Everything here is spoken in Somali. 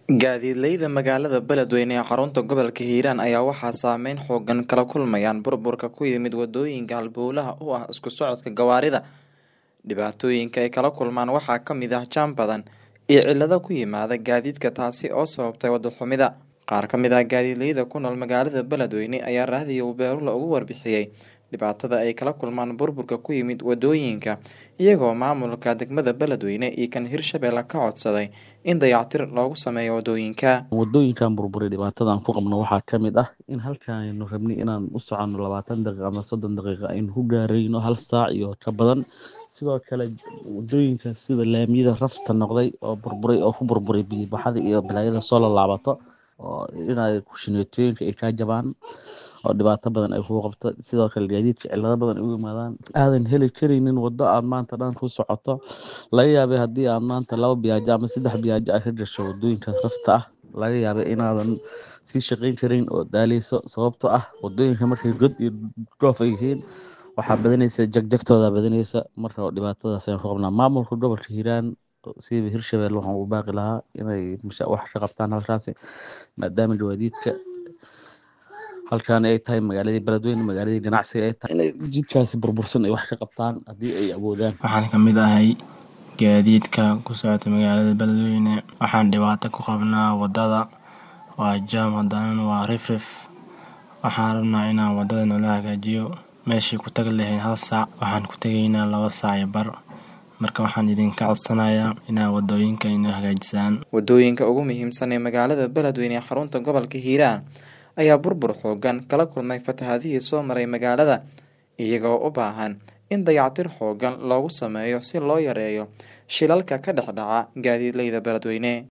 Gaadiidleyda magaalada Beledweyne ee xarunta gobolka Hiiraan ayaa waxaa saameyn xooggan kala kulmayaan burburka ku yimid wadooyinka halbowlaha u ah isku socodka gawaarida. Dhibaatooyinka ay kala kulmaan waxaa ka mid ah jam badan iyo cilado ku yimaada gaadiidka taasi oo sababtay wado xumida. Qaar ka mid ah gaadiidleyda ku nool magaalada Beledweyne ayaa raadiyo Beerula uga warbixiyay dhibaatada ay kala kulmaan burburka ku yimid wadooyinka iyagoo maamulka degmada Beledweyne iyo kan Hirshabelle ka codsaday in dayactir loogu sameeyo wadooyinka. wadooyinkan burburay dhibaatada aan ku qabno waxaa ka mid ah in halkan aynu rabnay inaan u soconno labaatan daqiiqo ama soddon daqiiqo aynu ku gaarayno hal saac iyo ka badan sidoo kale wadooyinka sida laamiyada rafta noqday oo burburay oo ku burburay biyo baxada iyo balaayada soo laalaabato oo inay kushineetooyinka ay kaa jabaan oo dhibaato badan ay kugu qabto sidoo kale gaadiidka cilado badan ay u yimaadaan aadan heli karaynin wado aad maanta dhan ku socoto laga yaabay haddii aad maanta laba biyaajo ama saddex biyaajo aad ka gasho wadooyinkaas rafta ah laga yaabay inaadan sii shaqeyn karin oo daaleyso sababtoo ah wadooyinka markay god iyo goof ay yihiin waxaa badanaysa jagjagtooda badanaysa marka dhibaatadaas ayaan ku qabnaa maamulka gobolka hiiraan siiba hirshabelle waxaan u baaqi lahaa inay wax ka qabtaan halkaasi maadaama gawaadiidka halkan ay tahay magaaladii beledweyne magaaladii ganacsiga ay tahay inay jidkaasi burbursan ay wax ka qabtaan haddii ay awoodaan waxaan ka mid ahay gaadiidka ku socota magaalada beledweyne waxaan dhibaato ku qabnaa wadada waa jaam haddana waa rifrif waxaan rabnaa inaan wadada noola hagaajiyo meeshii ku tagi lahayn hal saac waxaan ku tegaynaa laba saac iyo bar marka waxaan idinka codsanayaa inaa wadooyinka inoo hagaajisaan wadooyinka ugu muhiimsan ee magaalada Beledweyne ee xarunta gobolka Hiiraan ayaa burbur xooggan kala kulmay fatahaadihii soo maray magaalada iyagoo u baahan in dayactir xooggan loogu sameeyo si loo yareeyo shilalka ka dhex dhaca gaadiidleyda Beledweyne